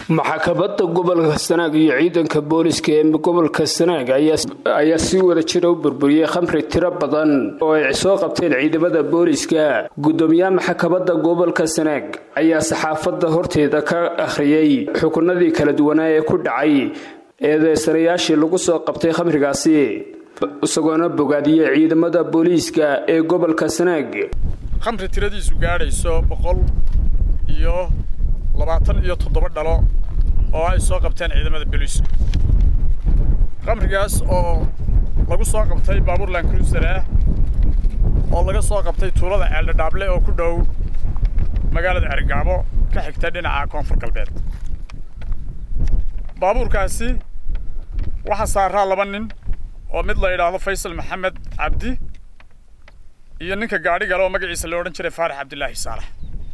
maxkamadda gobolka sanaag iyo ciidanka booliska ee gobolka sanaag ayaa si wada jira u burburiyey khamri tiro badan oo ay soo qabteen ciidamada booliska gudoomiyaha maxkamadda gobolka sanaag ayaa saxaafadda horteeda ka akhriyey xukunadii kala duwanaa ee ku dhacay eedeysanayaashii lagu soo qabtay khamrigaasi isagoona bogaadiyey ciidamada booliiska ee gobolka sanaag khamri tiradiisu gaadhayso boqol iyo labaatan iyo toddoba dhalo oo ay soo qabteen ciidamada booliiska khamrigaas oo lagu soo qabtay baabuur lankruiser ah oo laga soo qabtay tuulada ceeldhadhaable oo ku dhow magaalada cergaabo ka xigta dhinaca koonfur galbeed baabuurkaasi waxaa saaraa laba nin oo mid la yidhaahdo faysal maxamed cabdi iyo ninka gaadhi gale oo magaciisa la odhan jiray faarax cabdilaahi saalax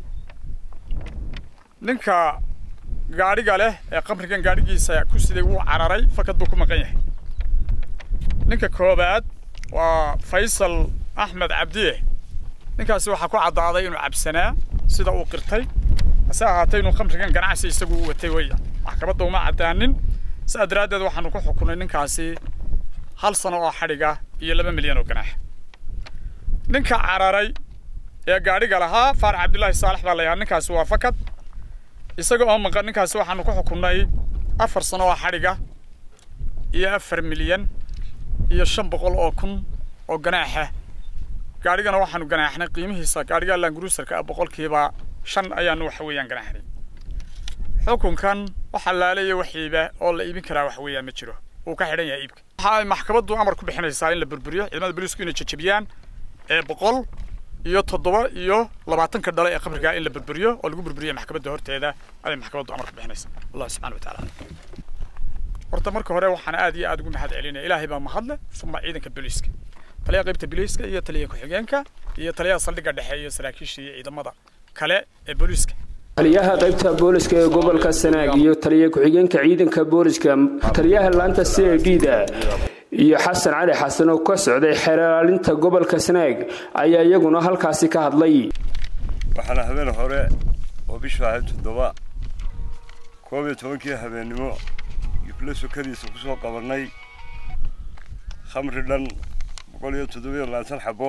ninka gaadhiga leh ee qamrigan gaadhigiisa ku siday wuu cararay fakad buu ku maqan yahay ninka koobaad waa faysal axmed cabdiye ninkaasi waxaa ku caddaaday inuu cabsanaa sida uu qirtay hase ahaatay inuu khamrigan ganacsi isagu u watay weya maxkamadda uma caddaanin sidaa daraaddeed waxaanu ku xukunay ninkaasi hal sano oo xadhiga iyo laba milyan oo ganaax ninka cararay ee gaadhiga lahaa faarax cabdilaahi saalax baa la yahaa ninkaasi waa fakad isaga oo maqan ninkaasi waxaanu ku xukunnay afar sano oo xadhiga iyo afar milyan iyo shan boqol oo kun oo ganaaxa gaadhigana waxaanu ganaaxnay qiimihiisa gaadhiga languruusarka ah boqolkiiba shan ayaanu waxa weeyaan ganaaxnay xukunkan waxaa laalaya wax iiba oo la iibin karaa wax weeyaan ma jiro wuu ka xidhan yahay iibka waxa ay maxkamaddu amar ku bixinaysaa in la burburiyo ciidamada booliisku inay jajabiyaan ee boqol iyo toddoba iyo labaatanka dhale ee qabrigaa in la burburiyo oo lagu burburiyo maxkamadda horteeda ayay maxkamaddu amar ku bixinaysaa allah subxana watacaala horta marka hore waxaan aad iyo aad ugu mahad celinaya ilaahay baa mahadle uma ciidanka booliiska taliyaha qaybta booliiska iyo taliyaha ku-xigeenka iyo taliyaha saldhigga dhexe iyo saraakiisha iyo ciidamada kale ee booliiska taliyaha qaybta booliska ee gobolka sanaag iyo taliya ku-xigeenka ciidanka booliska taliyaha laanta c i d da iyo xasan cali xasan oo ka socday xeeraalinta gobolka sanaag ayaa iyaguna halkaasi ka hadlay waxaana habeen hore oo bishu ahayd toddoba koob iyo tobankii habeennimo giflo sokadiisa ku soo qabannay khamri dhan boqol iyo toddobiyo labaatan xabo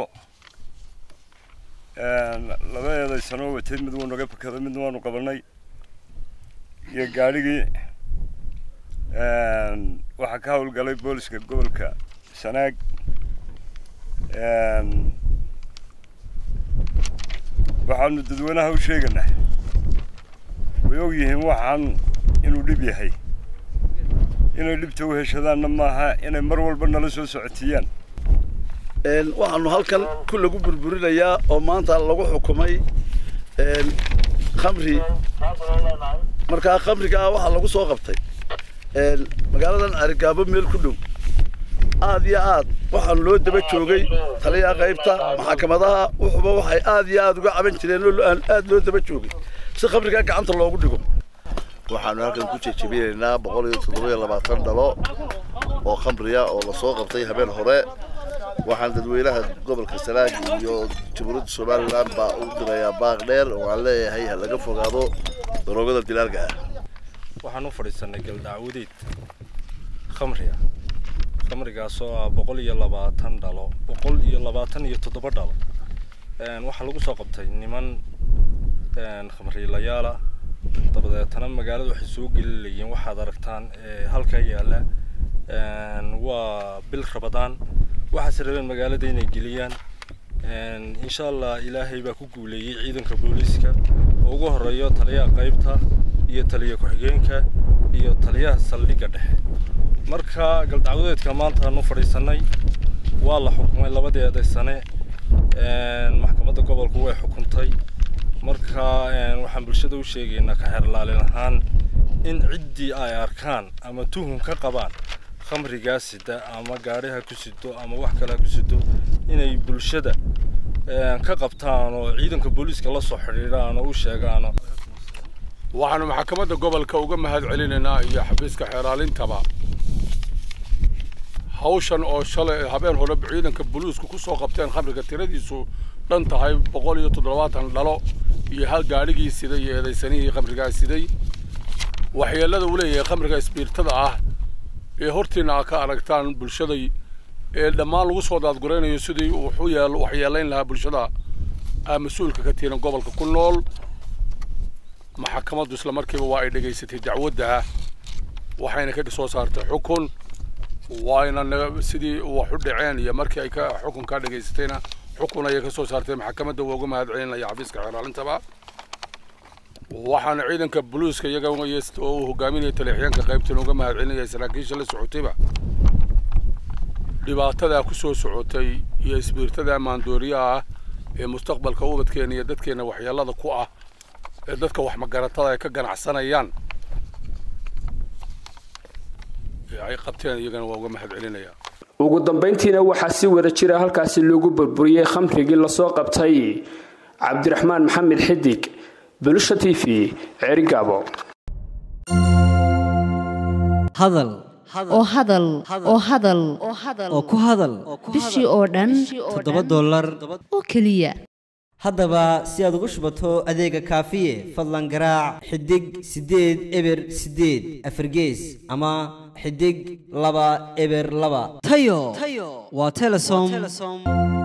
laba eedaysanoo watay mid wuu naga fakado midna waanu qabannay iyo gaadhigii waxaa ka howlgalay booliska gobolka sanaag waxaanu dadweynaha u sheeganaa way og yihiin waxaan inuu dhib yahay inay dhibta u heshadaanna maaha inay mar walba nala soo socotiiyaan waxaanu halkan ku lagu burburinayaa oo maanta lagu xukumay khamri markaa khamrigaa waxaa lagu soo qabtay magaaladan arigaabo meel ku dhow aad iyo aad waxaan loo daba joogay taliyaha qaybta maxkamadaha wuxuba waxay aad iyo aad uga caban jireen oo aad loo daba joogay si khamrigaa gacanta loogu dhigo waxaanu halkan ku jejebinaynaa boqol iyo toddoba-iyo labaatan dhalo oo khamriya oo lasoo qabtay habeen hore waxaan dadweynaha gobolka sanaag iyo jamhuuriyadda somalilan baa u dirayaa baaq dheer oo aan leeyahay ha laga fogaado daroogada dilaalka ah waxaan u fadhiisanay galdacwadeed khamri ah khamrigaasoo ah boqol iyo labaatan dhalo boqol iyo labaatan iyo toddoba dhalo waxaa lagu soo qabtay niman khamriilayaala dabadeetana magaalada waxay soo gelilayeen waxaad aragtaan halkaa yaalla waa bil rabadaan waxaase rabeen magaalada inay geliyaan insha allah ilaahay baa ku guuleeyey ciidanka booliiska oo ugu horeeyo taliyaha qaybta iyo taliya ku-xigeenka iyo taliyaha saldhigga dhexe marka galdacwadeedka maanta aanu fadhiisanay waa la xukumay labadii eedaysane maxkamadda gobolku way xukuntay marka waxaan bulshada u sheegaynaa ka xeerlaalin ahaan in ciddii ay arkaan ama tuhun ka qabaan khamrigaa sida ama gaadhiha ku sido ama wax kale ha ku sido inay bulshada ka qabtaan oo ciidanka booliiska la soo xidhiidhaan oo u sheegaan waxaanu maxkamadda gobolka uga mahad celinaynaa iyo xafiiska xeeraalintaba hawshan oo shalay habeen hore ciidanka booliisku ku soo qabteen khamriga tiradiisu dhan tahay boqol iyo toddobaatan dhalo iyo hal gaadhigii siday iyo eedaysanihii khamrigaa siday waxyeellada uu leeyahay khamriga isbiirtada ah ee hortiina aa ka aragtaan bulshaday ee dhammaan lagu soo daadguraynayo sidii wuxu yeel waxyeelayn lahaa bulshada aa mas-uulka ka tihiin gobolka ku nool maxakamaddu isla markiiba waa ay dhegaysatay dacwadda waxayna ka soo saartay xukun waayna sidii wax u dhaceen iyo markii ay ka xukunkaa dhegaysatayna xukun ayay ka soo saartay maxakamadda waa uga mahad celinaya xafiiska xeeraalintaba waxaana ciidanka buluuska iyaga oo uu hogaaminaya taliixyaanka qaybtan uga mahad celinaya saraakiisha la socotayba dhibaatadaa ku soo socotay iyo isbiirtada maandooriyaha ah ee mustaqbalka ubadkeena iyo dadkeena waxyeelada ku ah ee dadka wax magaratada ay ka ganacsanayaan ay qabteen iyagana waa uga mahad celinaya ugu dambayntiina waxaa si wada jira halkaasi loogu burburiyey khamrigii lasoo qabtay cabdiraxmaan maxamed xidig bulusha t v ceerigaabo hadal oo hadal oo hadal oo ku hadal bishii oo dhan toddoba dollar oo keliya haddaba si aad ugu shubato adeega kaafiye fadlan garaac xidig siddeed eber siddeed afargees ama xidig laba eber laba tayo waa telesom